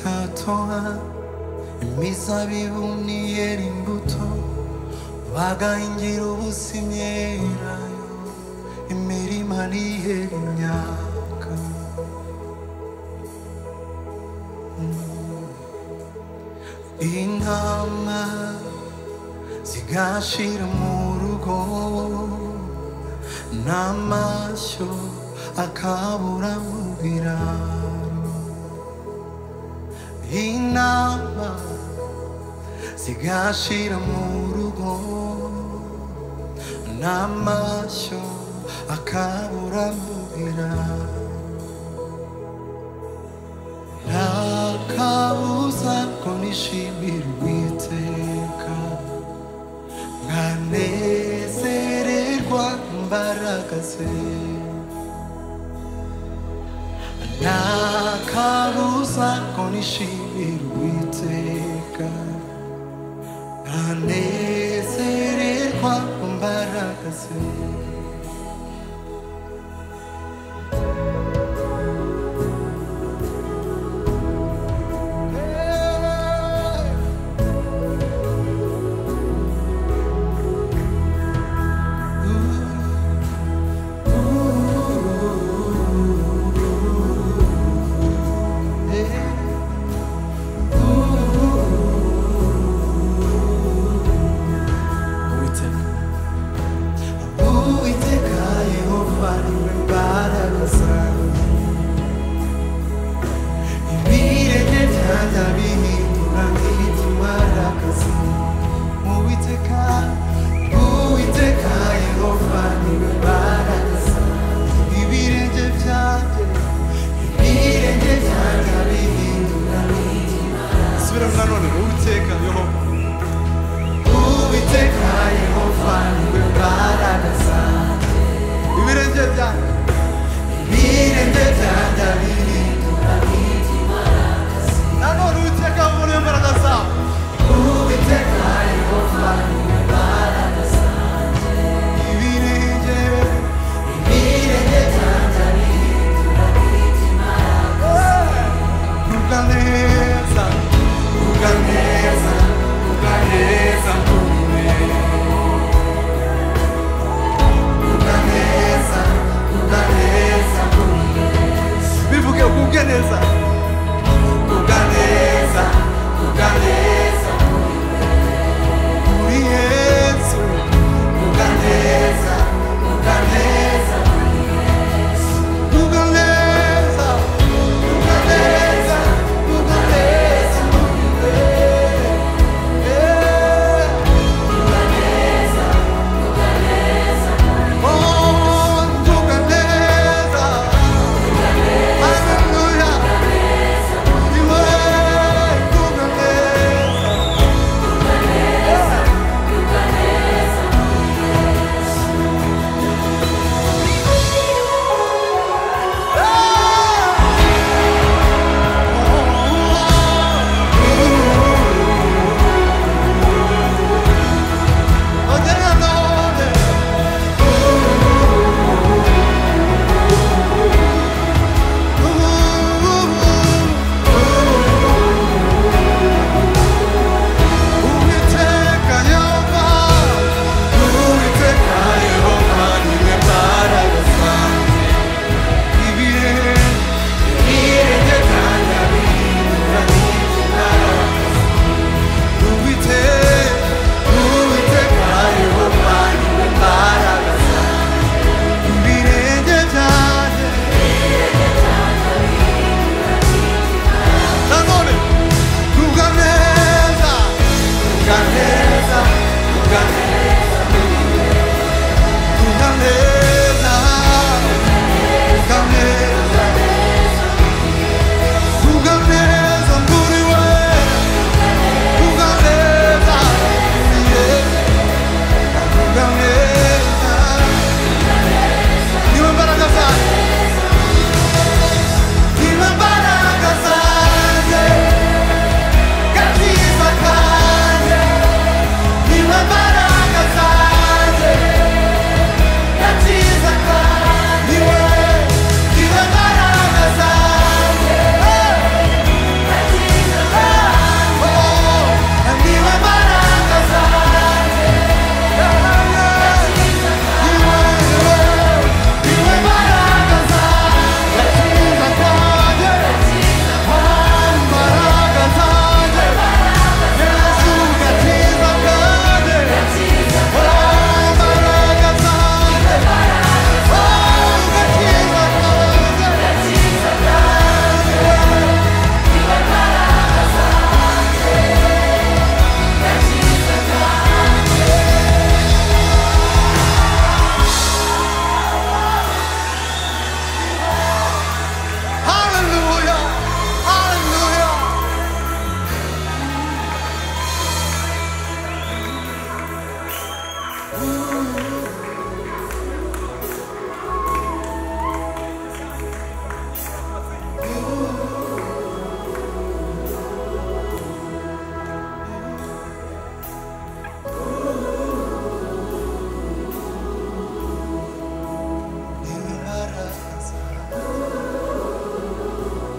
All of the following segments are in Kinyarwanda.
gitoha imizabibu ni yera imbuto bagahingira ubuzima yerayo imirima nihera imyaka intama zigashira mu rugo n'amashyo akabura mu biraro intama zigashira mu rugo n'amashyo akabura mu biraro ntakabuza ko nishimira uwiteka nkanezererwa mbaraga ze ntakabuza ko nishimira uwiteka nkanezererwa mbaraga ze Uwiteka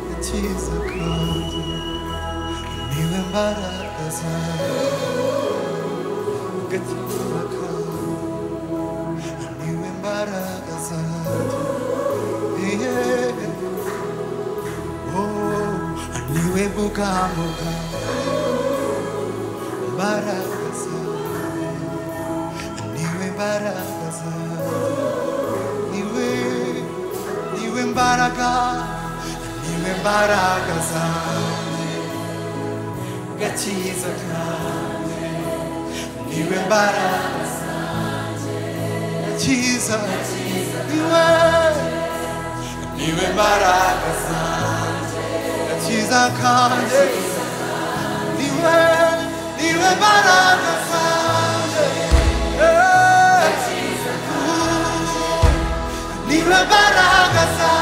nisiza kandi niwe mbaraga zanjye agakiza kandi niwe mbaraga zanjye yeah. oh, niwe bwamo bwawe mbaraga zanjye niwe mbaraga zanjye niwe niwe mbaraga niwe mbaraga zanjye gakiza kanjye niwe mbaraga zanjye gakiza niwe niwe mbaraga zanjye gakiza kanjye niwe niwe mbaraga zanjye yeah. Niwe mbaraga zanjye